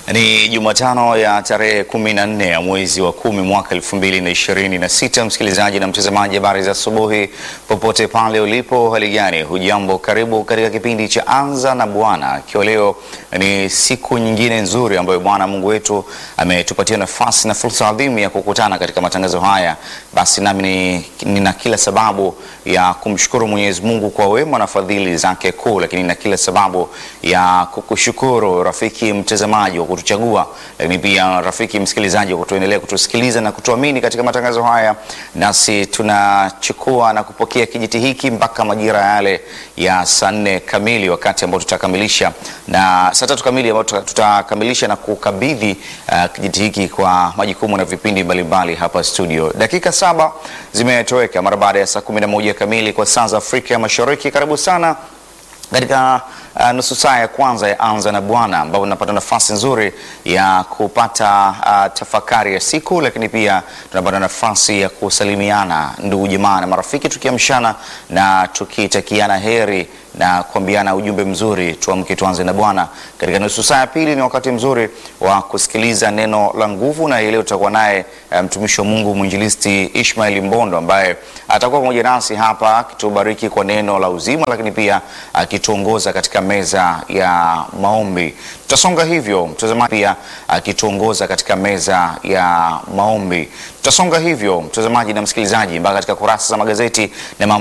Ni Jumatano ya tarehe kumi na nne ya mwezi wa kumi mwaka elfu mbili na ishirini na sita. Msikilizaji na mtazamaji, habari za asubuhi popote pale ulipo, hali gani? Hujambo, karibu katika kipindi cha Anza na Bwana, ikiwa leo ni siku nyingine nzuri ambayo Bwana Mungu wetu ametupatia nafasi na fursa adhimu ya kukutana katika matangazo haya. Basi nami nina kila sababu ya kumshukuru Mwenyezi Mungu kwa wema na fadhili zake kuu, lakini nina kila sababu ya kukushukuru rafiki mtazamaji wa kutuchagua, lakini pia rafiki msikilizaji wa kutuendelea kutusikiliza na kutuamini katika matangazo haya. Nasi tunachukua na kupokea kijiti hiki mpaka majira yale ya saa nne kamili, wakati ambao tutakamilisha na saa tatu kamili ambao tutakamilisha na kukabidhi uh, kijiti hiki kwa majukumu na vipindi mbalimbali hapa studio. Dakika saba zimetoweka mara baada ya saa kumi na moja kamili kwa saa za Afrika ya Mashariki. Karibu sana katika uh, nusu saa ya kwanza ya Anza na Bwana ambapo tunapata nafasi nzuri ya kupata uh, tafakari ya siku, lakini pia tunapata nafasi ya kusalimiana ndugu jamaa na marafiki, tukiamshana na tukitakiana heri na kuambiana ujumbe mzuri, tuamke tuanze na Bwana. Katika nusu saa ya pili ni wakati mzuri wa kusikiliza neno la nguvu, na leo tutakuwa naye mtumishi wa Mungu mwinjilisti Ishmael Mbondo ambaye atakuwa pamoja nasi hapa akitubariki kwa neno la uzima, lakini pia akituongoza katika meza ya maombi. Tutasonga hivyo mtazamaji, pia akituongoza katika meza ya maombi. Tutasonga hivyo mtazamaji na msikilizaji mpaka katika kurasa za magazeti na mambo